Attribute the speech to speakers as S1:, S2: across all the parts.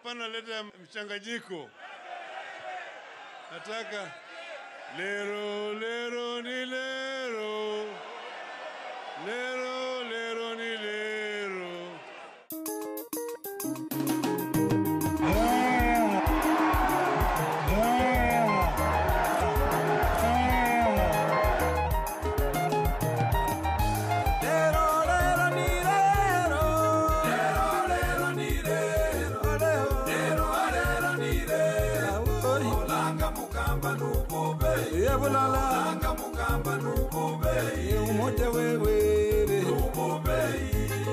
S1: hapana leta mchanganyiko. Nataka lero lero ni lero, lero lero ni lero.
S2: Langa mukamba nubobei umoja wewe nubobei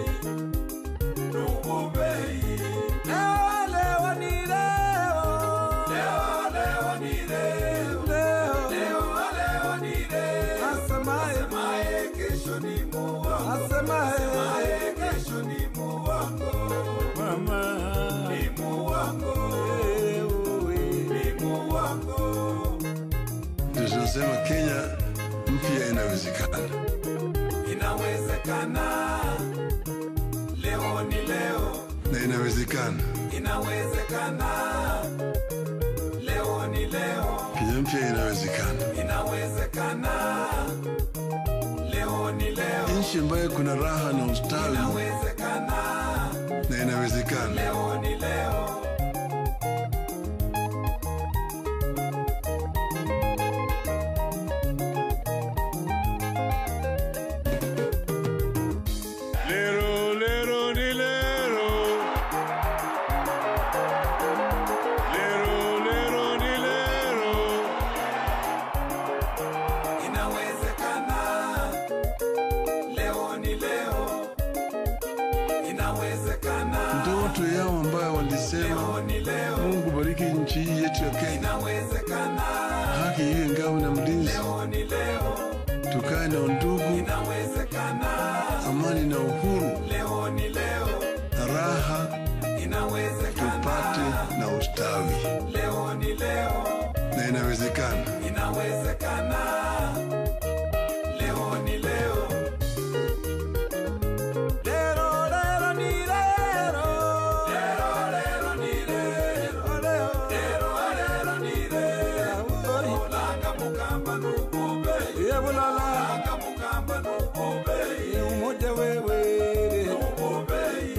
S2: nubobei leo leo ni leo leo leo ni leo leo leo leo ni leo asemaye asemaye kesho ni muwango asemaye asemaye kesho ni muwango mama ni muwango ni muwango
S3: Ndio tunasema Kenya mpya inawezekana.
S2: Inawezekana, leo ni leo.
S3: na inawezekana.
S2: Inawezekana, leo ni leo.
S3: Kenya mpya inawezekana.
S2: Inawezekana, leo ni leo.
S3: Nchi ambayo kuna raha na ustawi
S2: Inawezekana,
S3: na inawezekana.
S2: leo ni leo.
S1: Lero lero ni lero, lero lero ni lero.
S2: Inawezekana, leo ni leo. Inawezekana,
S3: Ndoto yao ambayo
S2: leo
S3: walisema
S2: ni leo.
S3: Mungu bariki nchi hii yetu ya Kenya,
S2: Inawezekana,
S3: haki iwe ngao na mlinzi,
S2: leo ni leo.
S3: tukae na undugu,
S2: Inawezekana,
S3: amani na uhuru
S2: leo ni leo.
S3: na raha,
S2: Inawezekana,
S3: tupate na ustawi,
S2: leo ni leo.
S3: na inawezekana.
S2: Inawezekana, leo ni leo. Lero, lero ni lero. Lero, lero ni lero. Lero, lero ni lero. Langa mukamba nubobei. Langa mukamba nubobei. Umoja wewe. Nubobei.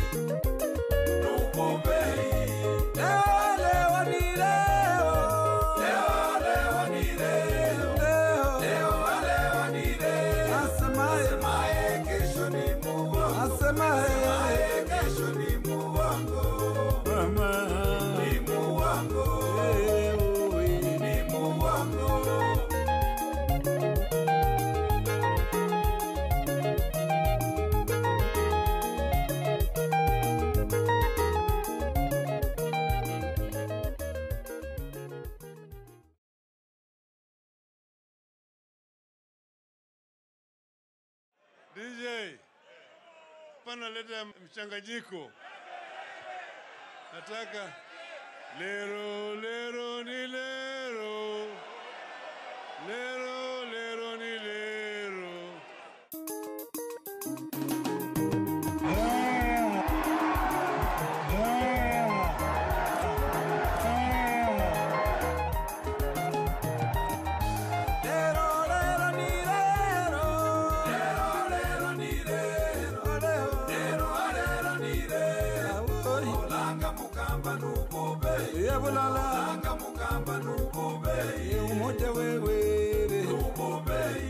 S2: Nubobei. Leo, leo ni leo. Leo, leo ni leo. Leo, leo ni leo. Asemaye kesho ni muwango. Asemaye kesho ni muwango. Ni muwango. Ni muwango.
S1: DJ, hapana leta mchanganyiko. Nataka lero lero ni lero, lero lero ni lero.
S2: Lero, lero ni lero. Lero, lero ni lero. Lero, lero ni lero. Langa mukamba nubobei. Langa mukamba nubobei. Umoja wewe. Nubobei.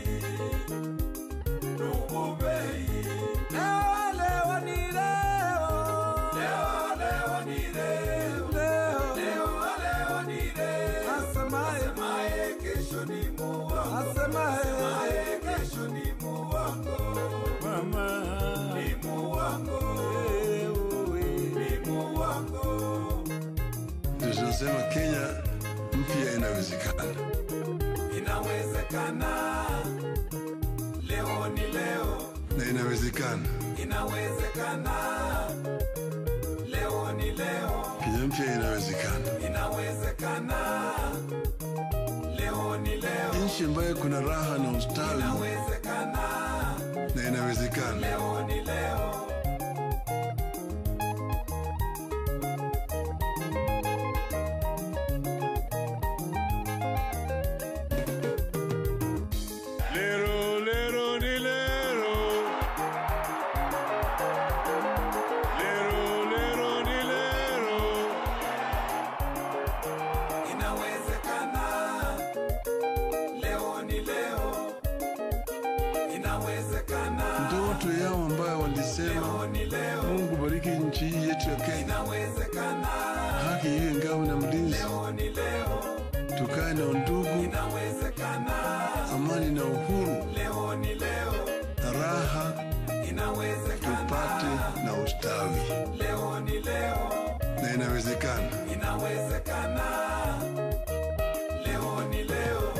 S2: Nubobei. Leo, leo ni leo. Leo, leo ni leo. Leo, leo ni leo. Asemaye kesho ni muwango. Asemaye kesho ni muwango. Ni muwango. Ni muwango.
S3: Ndio tunasema Kenya mpya inawezekana.
S2: Inawezekana, leo ni leo.
S3: na inawezekana.
S2: Inawezekana, leo ni leo.
S3: Kenya mpya inawezekana.
S2: Inawezekana, leo ni leo.
S3: Nchi ambayo kuna raha na ustawi
S2: Inawezekana,
S3: na inawezekana.
S2: leo ni leo.
S3: bariki nchi hii yetu ya Kenya,
S2: inawezekana,
S3: haki iwe ngao na mlinzi,
S2: leo ni leo,
S3: tukae na undugu,
S2: inawezekana,
S3: amani na uhuru,
S2: leo ni leo,
S3: raha
S2: inawezekana,
S3: tupate na ustawi,
S2: leo ni leo,
S3: na inawezekana.
S2: inawezekana, leo ni leo.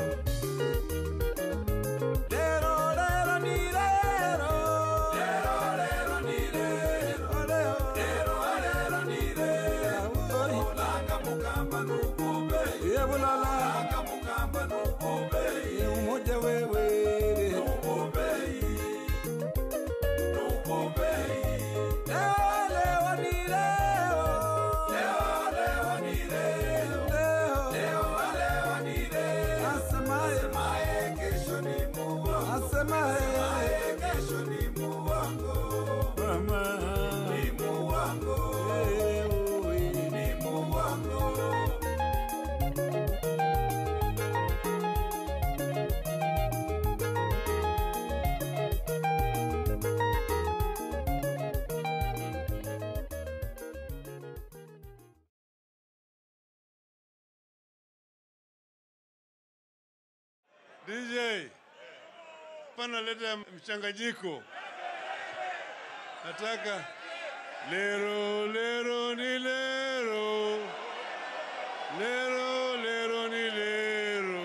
S2: Lero, lero, ni lero. Lero, lero, ni lero. Lero, lero, ni lero. Olanga mukamba nubube. Olanga mukamba nubube. Nubube. Nubube. Leo, leo, ni leo. Leo, leo, ni leo. Leo, leo, ni leo. Asemaye kesho ni muongo. Asemaye kesho ni muongo. Ni muongo. Ni muongo.
S1: DJ, pana leta mchanganyiko. Nataka lero lero ni lero, lero lero ni lero.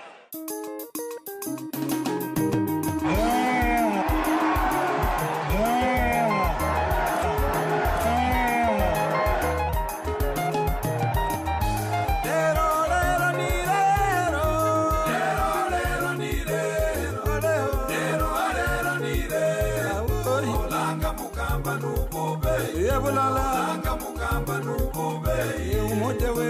S2: Lero, lero, ni lero. Lero, lero, ni lero. Lero, lero, ni lero. Olanga mukamba nubube. Olanga mukamba nubube. Nubube.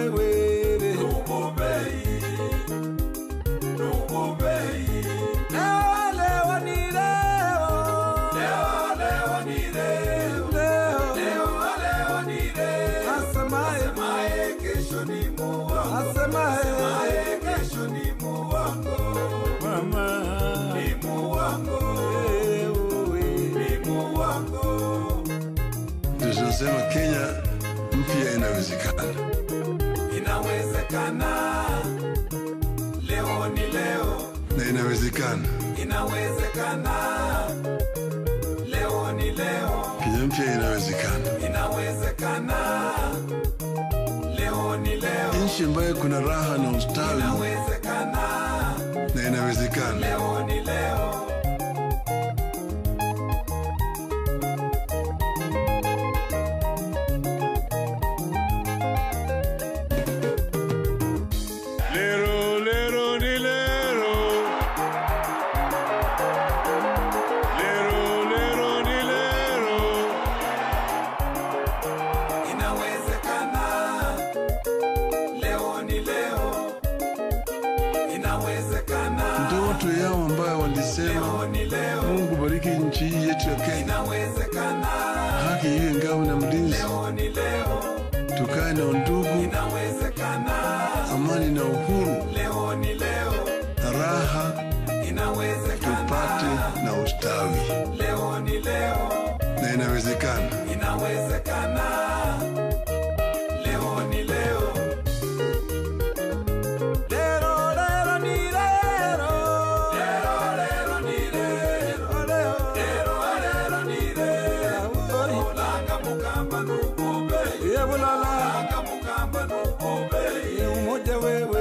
S2: Nubube. Leo, leo, ni leo. Leo, leo, ni leo. Leo, leo, ni leo. Asemaye kesho ni muongo. Asemaye kesho ni muongo. Ni muongo. Ni muongo.
S3: Tunasema Kenya mpya inawezekana.
S2: Inawezekana. Leo ni leo.
S3: na inawezekana.
S2: Inawezekana. Leo ni leo.
S3: Kenya mpya inawezekana.
S2: Inawezekana. Leo ni leo.
S3: Nchi ambayo kuna raha na ustawi
S2: Inawezekana.
S3: na inawezekana.
S2: Leo ni leo.
S1: Lero lero ni lero. Lero lero ni lero.
S2: Inawezekana. Leo ni leo. Inawezekana.
S3: Ndoto yao ambayo walisema
S2: Leo ni leo.
S3: Mungu bariki nchi hii yetu ya Kenya,
S2: Inawezekana.
S3: haki iwe ngao na mlinzi,
S2: Leo ni leo.
S3: tukae na undugu,
S2: Inawezekana.
S3: amani na uhuru,
S2: Leo ni leo.
S3: raha
S2: Inawezekana.
S3: tupate na ustawi,
S2: Leo ni leo.
S3: na inawezekana.
S2: Inawezekana. Leo ni leo. Lero, lero, ni lero. Lero, lero, ni lero. Lero, lero, ni lero. Olanga mukamba nubube. Olanga mukamba nubube. Nubube.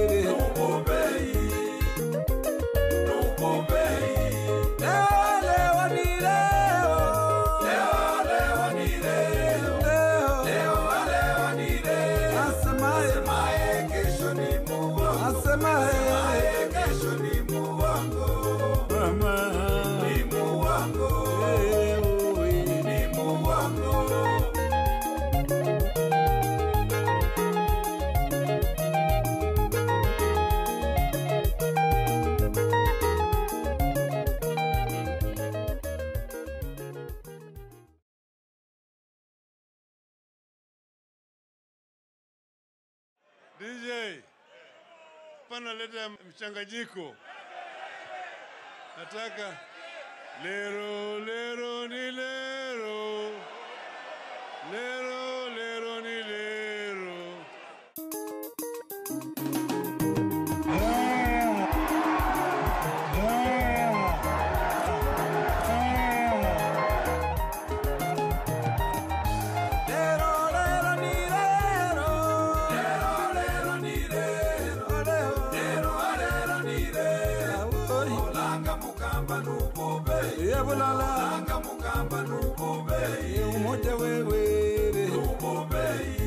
S2: Nubube. Leo, leo, ni leo. Leo, leo, ni leo. Leo, leo, ni leo. Asemaye kesho ni muongo. Asemaye kesho ni muongo. Ni muongo. Ni muongo.
S1: DJ, pana leta mchanganyiko. Nataka lero lero ni lero, Lero, lero ni lero.
S2: Lero, lero, ni lero. Lero, lero, ni lero. Lero, lero, ni lero. Olanga mukamba nubube. Yebulala. Olanga mukamba nubube. Umoja wewe. Nubube.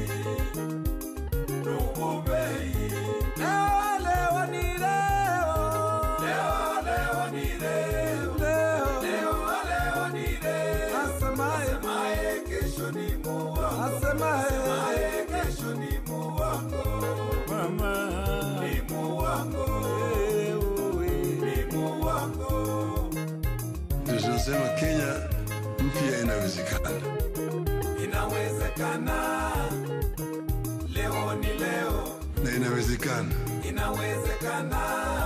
S2: Nubube. Leo, leo, ni leo. Leo, leo, ni leo. Leo, leo, leo, ni leo. Asemaye. Asemaye kesho ni muongo. Asemaye. Asemaye kesho ni muongo. Mama. Ni muongo. Ni muongo.
S3: Ndio tunasema Kenya mpya inawezekana.
S2: Inawezekana. Leo ni leo.
S3: na inawezekana.
S2: Inawezekana.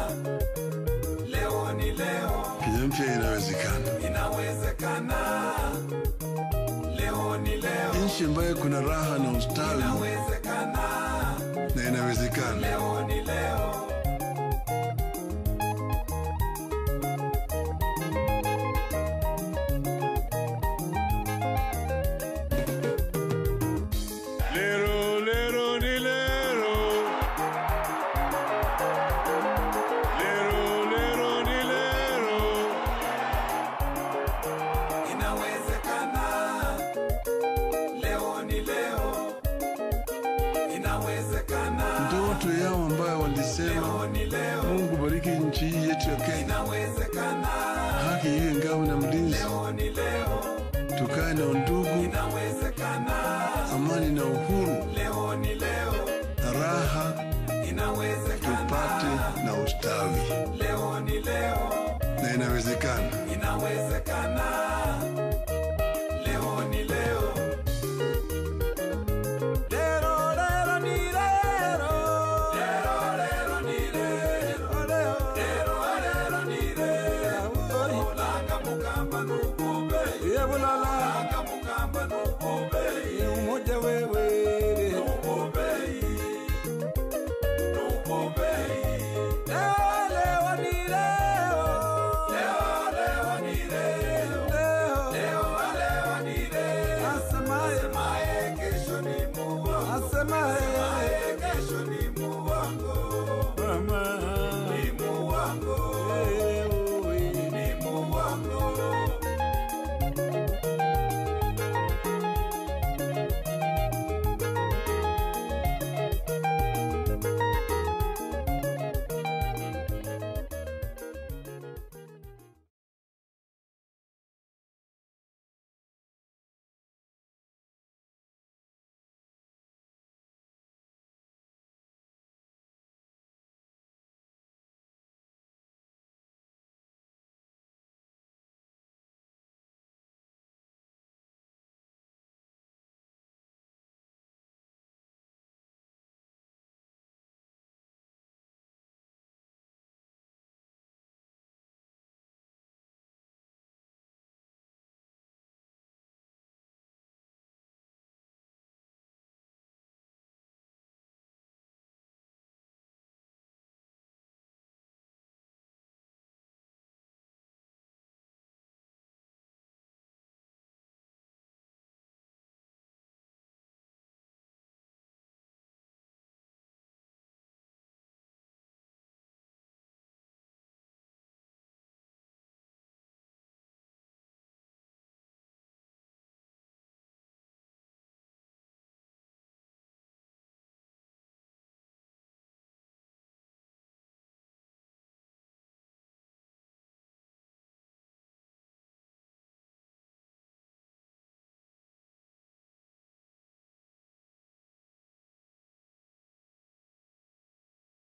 S2: Leo ni leo.
S3: Kenya mpya inawezekana.
S2: Inawezekana. Leo ni leo.
S3: Nchi ambayo kuna raha na ustawi
S2: Inawezekana.
S3: na inawezekana.
S2: Leo ni leo.
S1: Lero, lero ni lero. Lero, lero ni lero.
S2: Inawezekana. Leo ni leo. Inawezekana.
S3: Ndoto yao ambayo walisema
S2: Leo ni leo.
S3: Mungu bariki nchi hii yetu ya Kenya,
S2: Inawezekana.
S3: haki iwe ngao na mlinzi,
S2: Leo ni leo.
S3: tukae na undugu,
S2: Inawezekana.
S3: amani na uhuru
S2: Leo ni leo.
S3: na raha,
S2: Inawezekana.
S3: tupate na ustawi,
S2: Leo ni leo.
S3: na inawezekana.
S2: Inawezekana. Leo ni leo. Lero, lero ni lero. Lero, lero ni lero. Lero, lero ni lero. Olanga mukamba nubube. Olanga mukamba nubube. Umoja wewe. Nubube. Nubube. Leo, leo ni leo. Leo, leo ni leo. Leo, leo ni leo. Asemaye kesho ni muongo. Asemaye